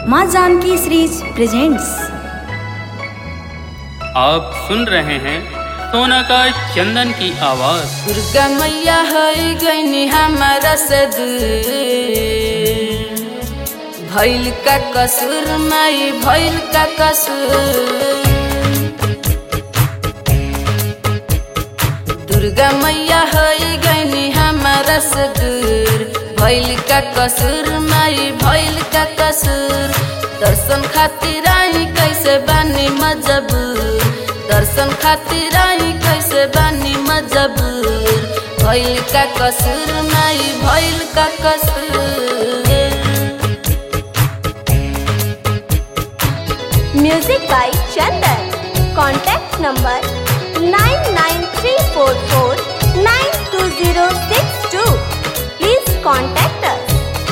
माँ Janaki series presents आप सुन रहे हैं सोना का चंदन की आवाज दुर्गा मैया है गईनी हमारा से दूर भैल का कसूर माई भैल का कसूर दुर्गा मैया है गईनी हमारा से दूर भैल का कसूर माई भैल का कसूर दर्शन खातिर आई कैसे बानी मजबूर दर्शन खातिर आई कैसे बानी मजबूर भैल का कसूर माई भैल का कसूर Music by Chandan. Contact number 99344920062. Please contact us.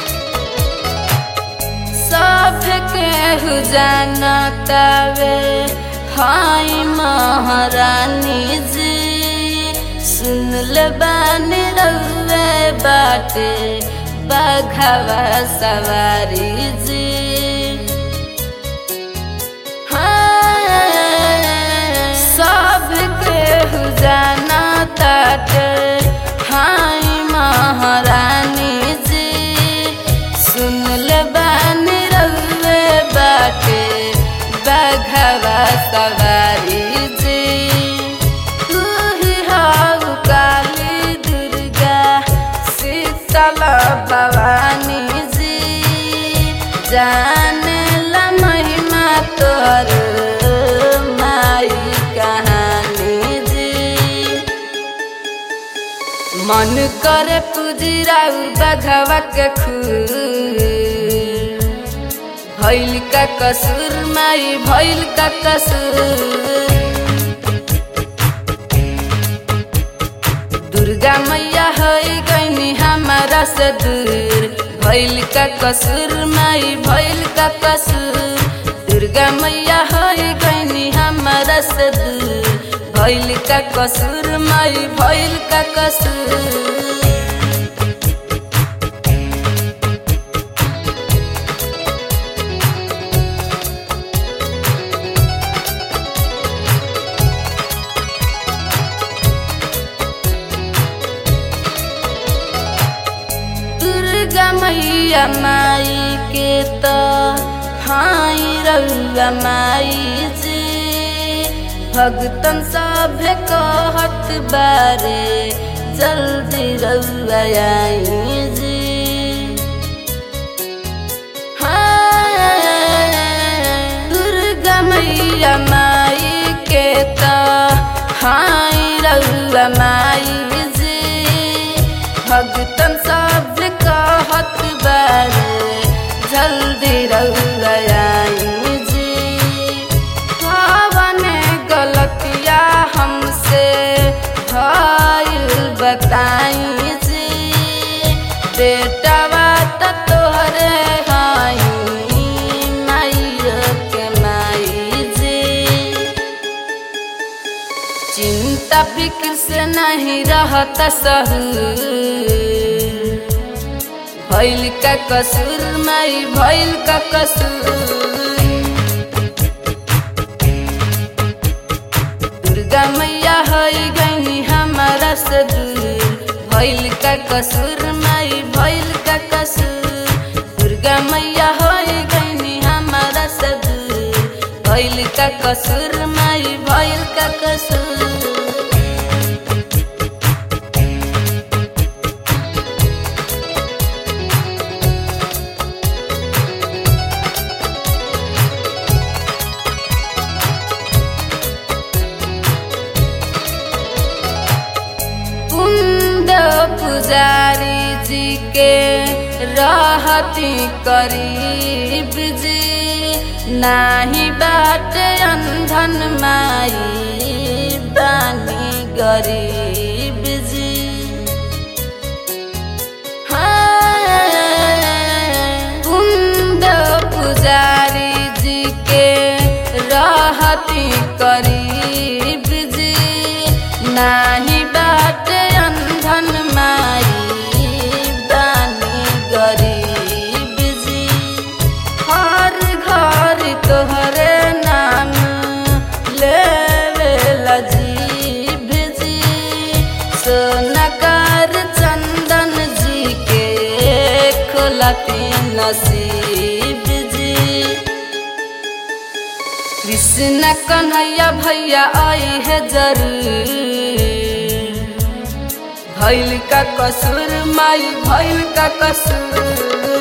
सब केहू जानतावे हाय महारानी जी सुन ले बानी रउए बाटे बघवा सवारी जी हाँ, सब केहू जानताटे हाय महारानी जी सुन ले बानी रउए बाटे बघवा सवारी जी तू ही हाउ काली दुर्गा शीतल भवानी जी जाने ला महिमा तोर माई कहानी जी मन करे पूजी राउर बघवा के खूर भैल का कसूर माई भैल का कसूर दुर्गा मैया है गईनी हमारा से दूर भैल का कसूर माई भैल का कसूर दुर्गा मैया है गईनी हमारा से दूर भैल का कसूर माई भैल का कसूर दुर्गा मैया माई के त हाई रउआ माई जी भगतन सब कहत बारे जल्दी रउआ आई जी हाँ, दुर्गा मैया माई के त हाई रउआ माई जी भगतन सब कहत बारे जल्दी रउआई जी कवन गलतिया हमसे भइल बताई जी बेटवा त तोहरे हाई माइया के माई जी चिंता फिक्र से नहीं रहता सहूर भैल का कसूर माई भैल का कसूर दुर्गा मैया है गई हमारा से दूर भैल का कसूर माई भैल का कसूर दुर्गा मैया है गई हमारा से दूर भैल का कसूर माई भैल का कसूर कुंद पुजारी जी के रहती करीब जी नाही बाटे अंधन माई बानी गरीब जी हाँ, कुंद पुजारी जी के रहती करीब जी नाही बाटे अंधन माई बानी गरीब जी नगर चंदन जी के खोलती नसीब जी कृष्ण कन्हैया भैया आई है जरूर भैल का कसूर माई भैल का कसूर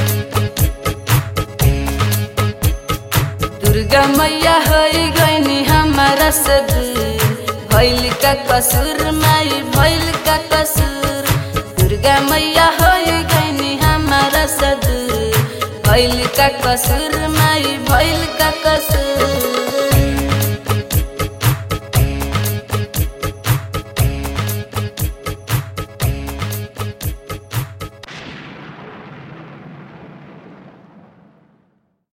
दुर्गा मैया हई गईनी हमारा से दूर भैल का कसूर माई भैल का कसूर दुर्गा मैया हई गईनी हमारा से दूर भैल का कसूर माई भैल का कसूर